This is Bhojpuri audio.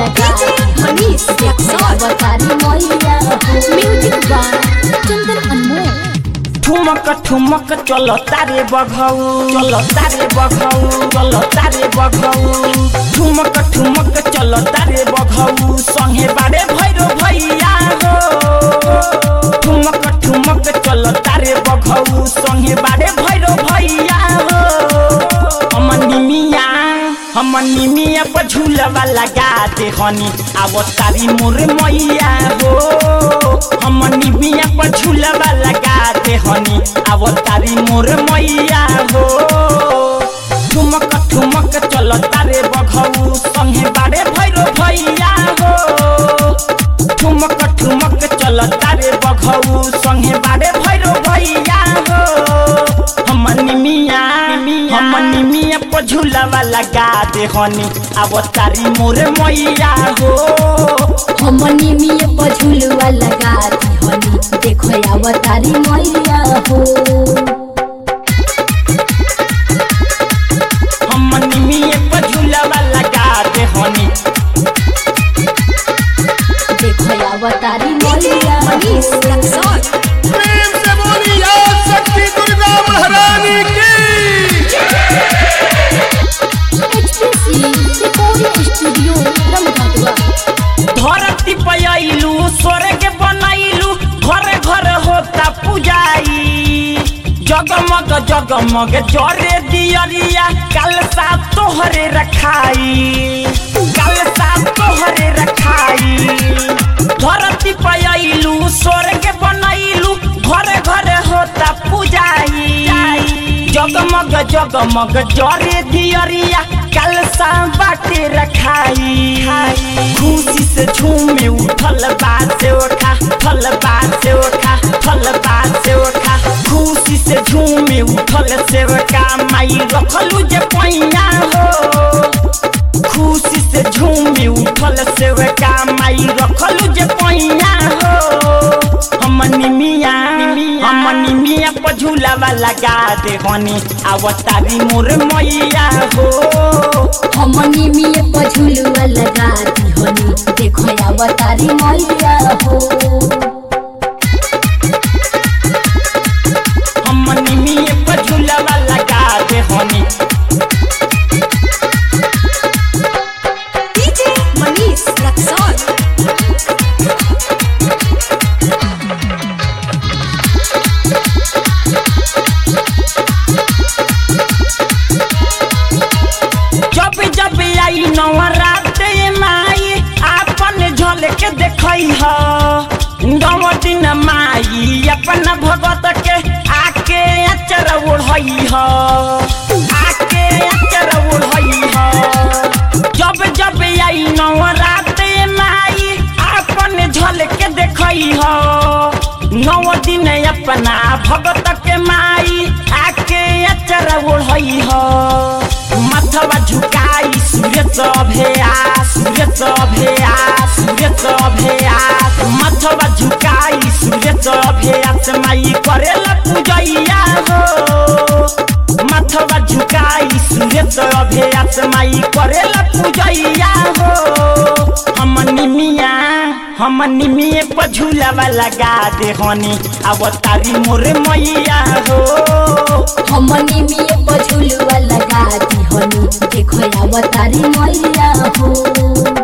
लगा मनीष अवतारी मैया हो म्यूजिक बाय चंदन अनमोल ठुमक ठुमक चलो तारे बघौ चलो तारे बघौ चलो तारे बघौ ठुमक ठुमक चलो तारे बघौ संगे बारे भैरो भैया हो ठुमक ठुमक चलो तारे बघौ संगे बारे भैरो भैया हो हमन निमिया हमन निमिया पर झूलवा लगा दे हनी अब तारी मोर मैया हो हमन निमिया पर झूलवा लगा दे हनी अब तारी मोर मैया हो ठुमक ठुमक चल तारे बघौ संगे बारे भैरो भैया हो ठुमक ठुमक चल तारे बघौ संगे बारे भैरो भैया हो हमन निमिया हमन निमिया पर झूलवा लगा दे हनी अब तारी मोर मैया हो हमनी मिये पझुलवा लगा दी हनी देखो अवतारी मैया हो हमन निमिया पर झूलवा लगा दे हनी देखो अवतारी मैया मनीष रक्सौल प्रेम से बोली आज शक्ति दुर्गा महारानी की एचपीसी रिकॉर्डिंग स्टूडियो रमघाटवा धरती पे आइलू स्वर्ग बनाइलू घर घर होता पूजाई जगमग जगमग जरे दियरिया कल सा तोहरे रखाई कल सा तोहरे रखाई धरती पे आइलू स्वर्ग बनाइलू घर घर होता पूजाई जगमग जगमग जरे दियरिया कल सा बाटे रखाई खुशी से झूमे उठल बात से उठा फल बात से उठा फल बात से उठा खुशी से झूमे उठल से उठा माई रखलू जे पैया हो खुशी से झूमे उठल से उठा माई रखलू जे पैया हो हमनी मिया हमनी मिया पर झूलावा लगा दे हनी आवतारी मोर मैया हो हमनी मिये पझुलवा लगा दी हनी देखो अवतारी मैया हो हमनी मिया पर झूलावा लगा दे हनी डीजे मनीष रक्सौल जब जब आई नवरात माई आपन झलक देखई ह नव दिन माई अपन भगत के आके अचर ओढ़ई ह आके अचर ओढ़ई ह जब जब आई नवरात माई आपन झलक देखई ह नव दिन अपना भगत के माई आके अचर ओढ़ई ह माथवा झुकाई सूर्य सभेया सूर्य सभेया सूर्य सभेया माथवा झुकाई सूर्य सभेया से माई करेला पूजैया हो माथवा झुकाई सूर्य सभेया से माई करेला पूजैया हो हमनी मिया हमनी मिये पर झूलावा लगा दे हनी अब तारी मोर मैया हो हमनी मिये पझुलवा लगा दी हनी देखो अवतारी मैया हो